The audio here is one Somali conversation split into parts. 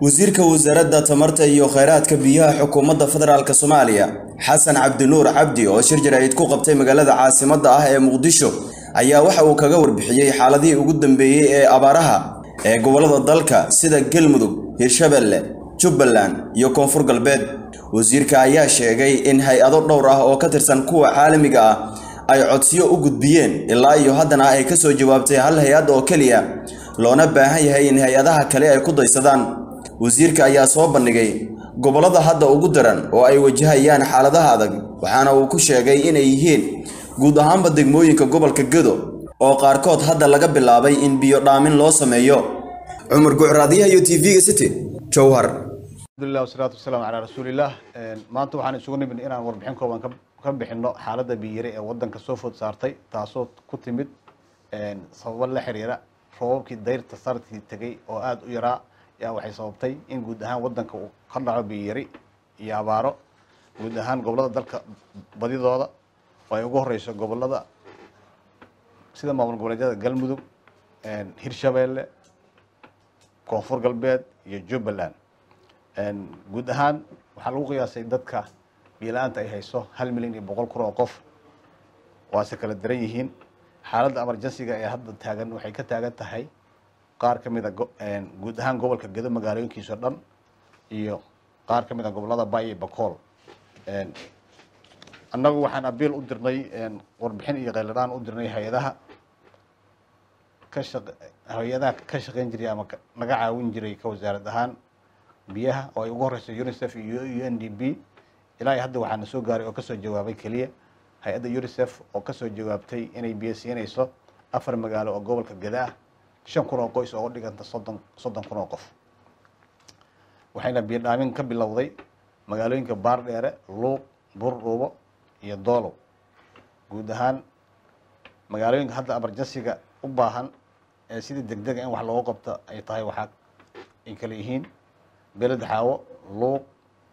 wasiirka wasaaradda tamarta iyo kheyraadka biyaha xukuumadda federaalk soomaaliya xasan cabdinuur cabdi oo shir jaraa'id ku qabtay magaalada caasimadda ah ee muqdisho ayaa waxa uu kaga warbixiyey xaaladihii ugu dambeeyey ee abaaraha ee gobollada dalka sida galmudug hirshabelle jubbaland iyo koonfur galbeed wasiirka ayaa sheegay in hay-ado dhowr ah oo ka tirsan kuwa caalamiga ah ay codsiyo u gudbiyeen ilaa iyo haddana ay ka soo jawaabtay hal hay-ad oo keliya loona baahan yahay in hay-adaha kale ay ku daysadaan wasiirka ayaa soo bandhigay gobollada hadda ugu daran oo ay wajahayaan xaaladaha adag waxaana uu ku sheegay inay yihiin guud ahaanba degmooyinka gobolka gedo oo qaarkood hadda laga bilaabay in biyo dhaamin loo sameeyo cumar gucraadiyaha iyo t v-ga city jowhar alhamdulillah wasalaatu wasalaamu calaa rasuulillaah maanta waxaan isugu nimid inaan warbixin kooban ka bixino xaaladda biyire ee waddanka soo food saartay taasoo ku timid sababo la xiriira roobabkii dayrta sartii tegay oo aada u yaraa yaa waxay sababtay in guud ahaan waddanka uu ka dhaco biyari iyo abaaro guud ahaan gobollada dalka badidooda oo ay ugu horeyso gobollada sida maamul goboleedyada galmudug hirshabeelle koonfur galbeed iyo jubbaland guud ahaan waxaa lagu qiyaasay dadka biila-aanta ay hayso hal milyan iyo boqol kun oo qof waase kala daran yihiin xaaladda emergencyga ee hadda taagan waxay ka taagan tahay qaar ka mid a guud ahaan gobolka gedo magaalooyinkiisao dhan iyo qaar ka mid a gobollada bay iyo bacool annagu waxaan abiil u dirnay warbixin iyo kheyladhaan u dirnay hay-adaha ka shaq hay-adaha ka shaqeyn jiray ama naga caawin jiray ka wasaarad ahaan biyaha oo ay ugu horeyso unicef iyo u n d b ilaa hadda waxaana soo gaaray oo kasoo jawaabay keliya hay-adda unicef oo kasoo jawaabtay inay biyo siinayso afar magaalo oo gobolka geda ah shan kun oo qoys oo u dhiganta soddon soddon kun oo qof waxayna biyo dhaamin ka bilowday magaalooyinka baardheere luuq buurdhuubo iyo doolow guud ahaan magaalooyinka hadda emergencyga u baahan ee sidii degdega in wax loogu qabto ay tahay waxaa ay kala yihiin beled xaawo luuq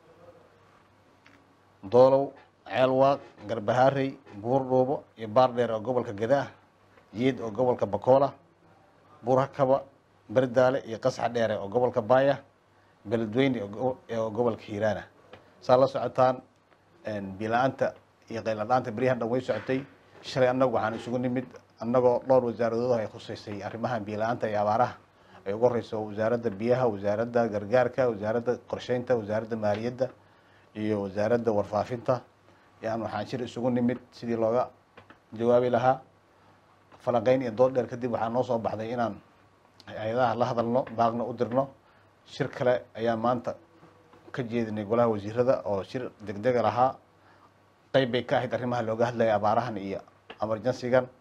doolow ceelwaaq garbahaarey buurdhuubo iyo baardheer oo gobolka geda ah yeed oo gobolka bakoola buurhakaba berdaale iyo qasxa dheere oo gobolka baaya beledweyne oo gobolka hiiraana saa la socotaan bila-aanta iyo qayladhaanta beryahan dhan way socotay shalay annagu waxaan isugu nimid annagoo dhowr wasaaradood ay khuseysay arrimaha biila-aanta iyo abaaraha ay ugu horeyso wasaaradda biyaha wasaaradda gargaarka wasaaradda qorsheynta wasaaradda maaliyadda iyo wasaaradda warfaafinta yaan waxaan shir isugu nimid sidii looga jawaabi lahaa falanqeyn iyo dood dheer kadib waxaa noo soo baxday inaan hay-adaha la hadalno baaqna u dirno shir kale ayaa maanta ka jeedinay golaha wasiirada oo shir degdega lahaa qeyb bay ka ahayd arrimaha looga hadlaya abaarahan iyo emergencygan